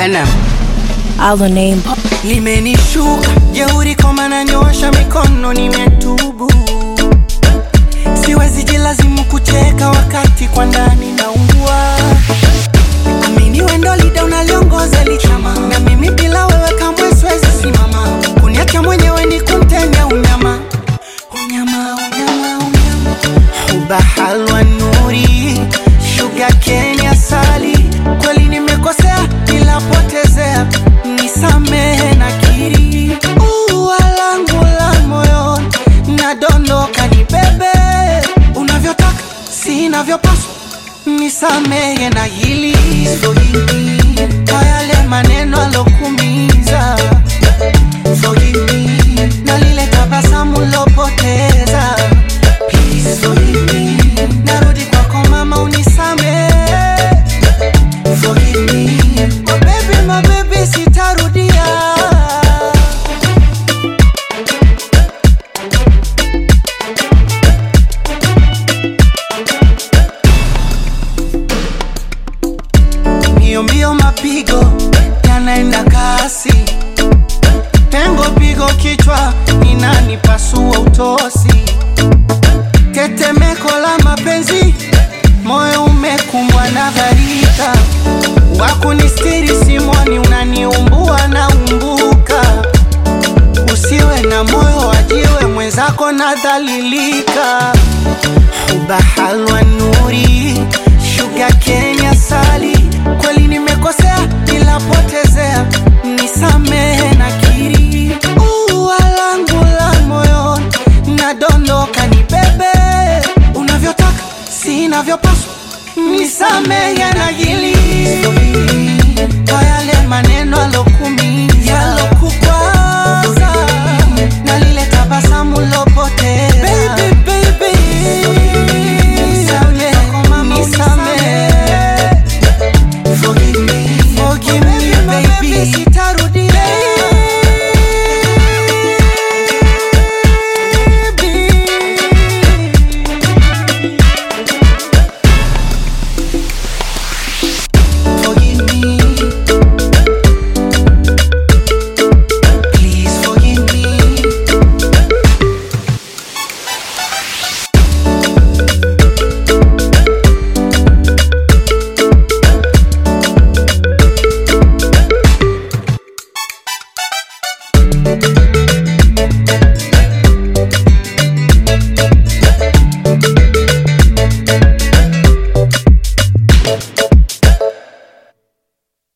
NM. Our name. limenishuka jeuri koma na nyosha mikono nimetubu siwezi jilazimu kucheka wakati kwa ndani naungua amini wendo lida unaliongoza lichama na mimi bila wewe kamwe siwezi simama kuniacha mwenyewe ni kumtenya unyama unyama unyama unyama huba halwa nuri shuga kenya sali kweli nimekosea nilapotezea nisamehe na kiri ua langu la moyoni nadondoka ni bebe unavyotaka sinavyopaswa nisamehe na hili Forgive me kwa yale maneno alokumiza Forgive me na lile tabasamu lopoteza Please forgive me narudi kwako mama unisamehe Forgive me oh baby my baby sitarudia mbio mbio mapigo yanaenda kasi pengo pigo kichwa inanipasua utosi tetemeko la mapenzi moyo umekumbwa na gharika wakunistiri simoni unaniumbua na umbuka usiwe na moyo wajiwe mwenzako nadhalilika ubahalwa nuri shuga kenya sali kweli nimekosea nilapotezea nisamehe na kiri ua langu la moyoni nadondoka ni bebe unavyotaka sinavyopaswa nisamehe na hili kwa yale maneno alokumiza